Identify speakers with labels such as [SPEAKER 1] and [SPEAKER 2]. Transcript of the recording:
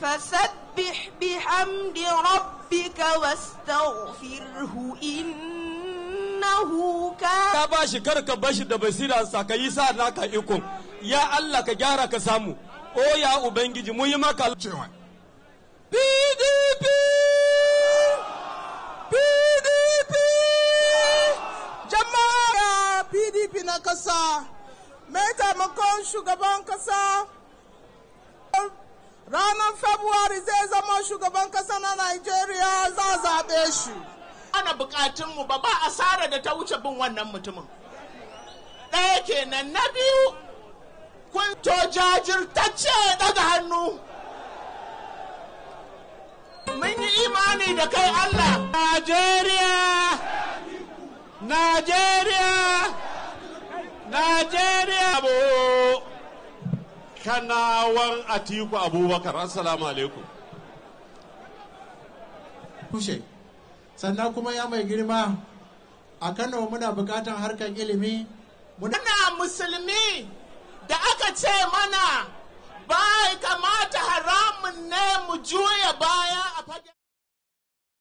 [SPEAKER 1] فسبح بحمد ربك واستغفره إنه كان
[SPEAKER 2] ka ba shi kar ka bashi da basira sa ka yi sa naka iko ya Allah ka gyara ka samu o ya ubangiji mun yi maka
[SPEAKER 3] cewa
[SPEAKER 2] PDP PDP
[SPEAKER 4] jama'a pdp na kasa mai taimakon shugaban kasa ranar february zai zama shugaban kasa na nigeria za a zaɓe shi
[SPEAKER 5] ana bukatunmu ba ba asara da ta wuce bin wannan mutumin ɗaya kenan na biyu kun to jajirtacce daga hannu mun yi imani da kai Allah
[SPEAKER 2] Najeriya Najeriya Najeriya bo kanawan Atiku Abubakar assalamu alaikum
[SPEAKER 6] tushe sannan kuma ya mai girma a kano muna bukatan harkar ilimi muna
[SPEAKER 5] muna musulmi da aka ce mana